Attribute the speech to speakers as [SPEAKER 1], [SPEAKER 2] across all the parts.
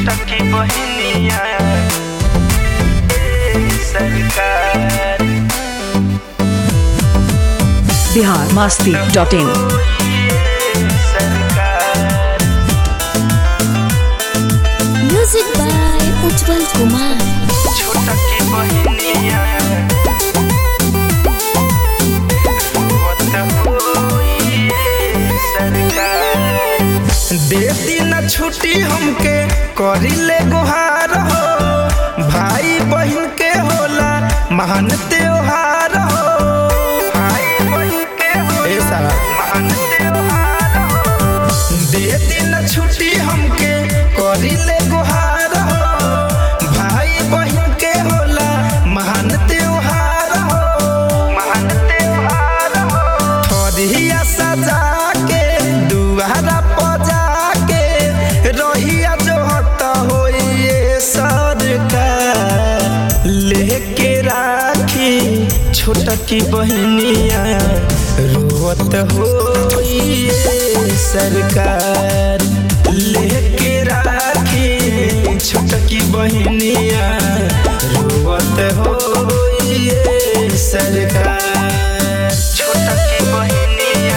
[SPEAKER 1] छोटा की बहनिया सरकार
[SPEAKER 2] बिहार मस्ती डॉट इन
[SPEAKER 1] सरकार
[SPEAKER 3] म्यूजिक बाय उज्जवल कुमार
[SPEAKER 1] छोटा की बहनिया दे दिन छुट्टी हमके करिले गुहार हो भाई बहन के होला महान त्योहार हो भाई बहन के होला महान त्योहार हो दे दिन छुट्टी हमके करिले गुहार हो भाई बहन के होला महान त्योहार हो महान त्योहार हो थोरिया सजा के दुआरा पजा के रहिया जो हत होइए सरकार लेके राखी छोटा की बहनिया रोवत होइए सरकार लेके राखी छोटा की बहनिया रोवत होइए सरकार छोटा की बहनिया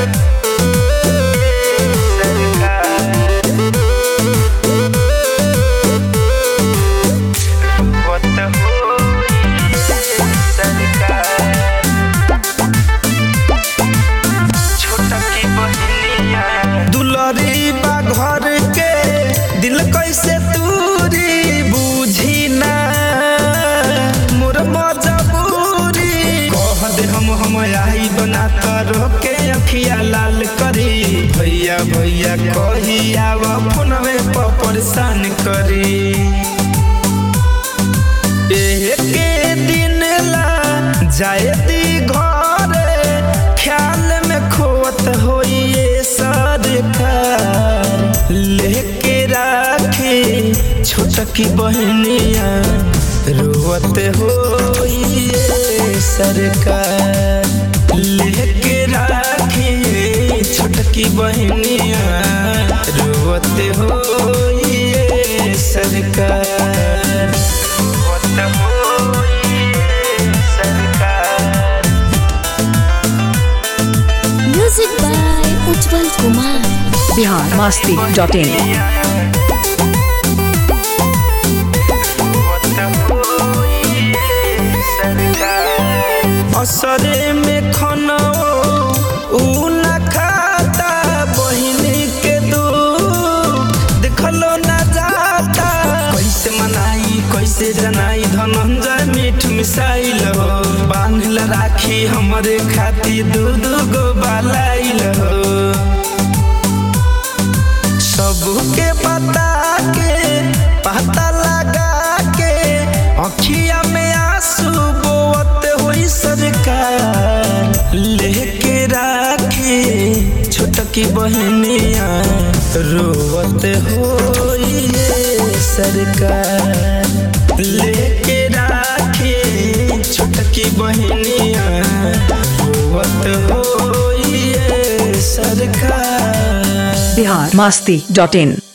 [SPEAKER 1] दुलरी बा घर के दिल कैसे तूरी बूझी ना मोर मजबूरी कह दे हम हम आई बना कर के अखिया लाल करी भैया भैया कही आव फोनवे पर परेशान करी एके दिन ला जाए दी घर ख्याल में खोत होइए सरकार लेके राखी छोटकी बहनिया रोवत होइए सरकार लेके राखी छोटकी बहनिया रोवत होइए सरकार
[SPEAKER 3] music by Ujjwal Kumar
[SPEAKER 2] Bihar Masti dot in
[SPEAKER 1] असरे में खनो ऊ न खाता बहिनी के दुख देखलो न जाता कैसे मनाई कैसे जनाई धनंजय मीठ मिसाइल हो बांधल राखी हमरे खाती दू दू गो बालाइल हो सबके बता के पता लगा के अखिया में आंसू बोवत हुई सरकार लेके राखी छोटकी बहनिया रोवत होई सरकार लेके राखी छोटकी बहनिया रोवत होई सरकार
[SPEAKER 2] बिहार मस्ती डॉट इन